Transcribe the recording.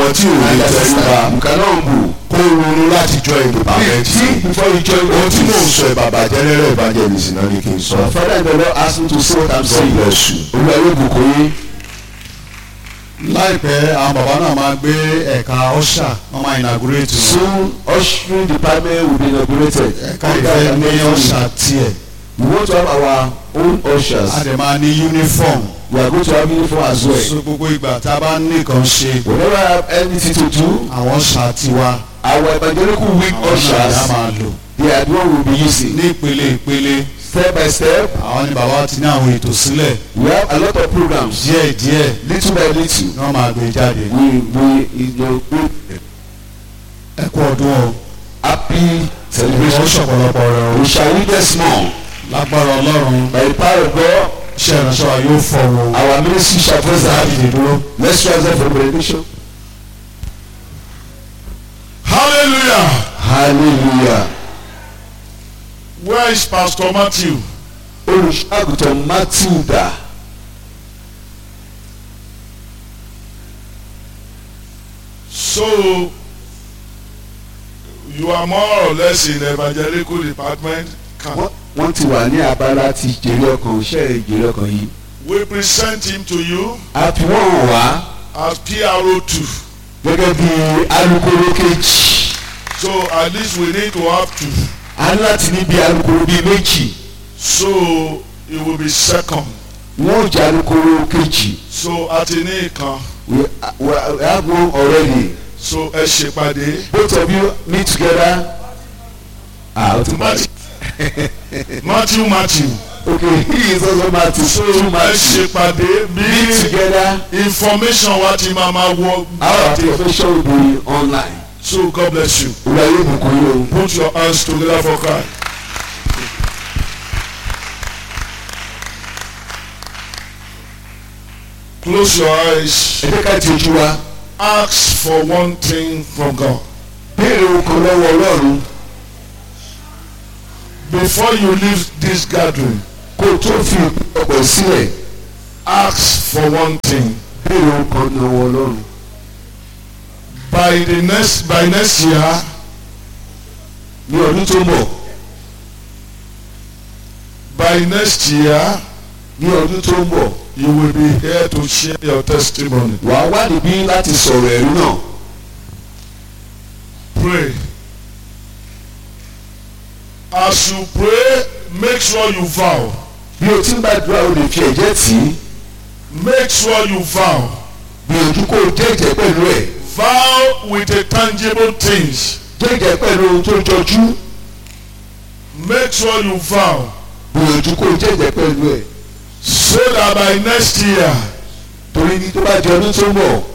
àwọn tí ò lè tẹríba you cannot humble kó ronú láti join the parliament think before you join ohun tí mò ń office sọ ìbàbà general evangelist náà ni kí n sọ father in the lord ask me to say what i'm God saying bless you. olúwa yóò bùkún yín láìpẹ́ àwọn bàbá náà máa gbé ẹ̀ka ọ̀ṣà wọ́n máa inaugurate wọn. soon ushering department will be inaugurated ẹ̀ka ìfẹ́ ní ọ̀ṣà tiẹ̀ we want to have our own ushers a dẹ̀ máa ní uniform we are going to have uniform as well so gbogbo ìgbà tá a bá ní nǹkan ṣe whenever i have anything to do àwọn ọ̀ṣà tiwa our evangelical week àwọn náà ushers la máa lò they are the one we will be using ní ìpele ìpele step by step àwọn ni bàbá ti ní àwọn ètò sílẹ̀ we have a lot of programs díẹ̀ díẹ̀ little by little ni wọ́n máa gbé jáde. we we you know we ẹ kú ọdún o happy ìwọ celebration ṣọ̀pọ̀lọpọ̀ rẹ o we shall witness more lágbára ọlọ́run by the power of God iṣẹ́ ìránṣẹ́ wa yóò fọ̀ o our ministry shall praise the láti happy lè dúró. let's rise up for benediction hallelujah hallelujah where is pastor matthew olùṣọ́àgùtàn matilda so you are more or less in evangelical department camp wọ́n- wọ́n ti wà ní abala ti jèrè ọkàn iṣẹ́ ìjèrè ọkàn yìí we present him to you a fi wọ́n hàn wá as pro two gẹ́gẹ́ bí alukoro kejì so at least we need to have two a ní láti ní bí alukoro bíi méjì so he will be second wọ́n ò jẹ́ alukoro kejì so àti ní ìkan we we have one already so ẹ ṣèpàdé both of you meet together ah o ti parí matthew matthew okay he is also Matthew so two ẹ Matthew ṣèpàdé meet bí together information wa ti máa ma wọ our jáde profession will be online so god bless you. olùwà yóò bùkún yín o. Put your hands together for Christ. Close your eyes. ẹ jẹ́ ká ti ojú wa Ask for one thing from God. béèrè ohun kan lọ́wọ́ ọlọ́run Before you leave this gathering, kó o tó fi ọ̀pọ̀ sílẹ̀ ask for one thing. béèrè ohun kan lọ́wọ́ ọlọ́run. By the next by next year, ní ọdún tó ń bọ̀ by next year, ní ọdún tó ń bọ̀ you will be here to share your testimony. wà á wá níbí láti sọ̀rọ̀ ẹ̀rí náà Pray. As you pray, make sure you vow. bí o ti ń gbàdúrà o lè fi ẹ̀jẹ̀ tì í Make sure you vow. gbìyànjú kó o jẹ́jẹ́ pẹ̀lú ẹ̀ vow with a tangible things jẹ́jẹ́ pẹ̀lú ohun tó jọjú make sure you vow gbìyànjú kó o jẹ́jẹ́ pẹ̀lú ẹ̀ so that by next year torí ní tó bá di ọdún tó ń bọ̀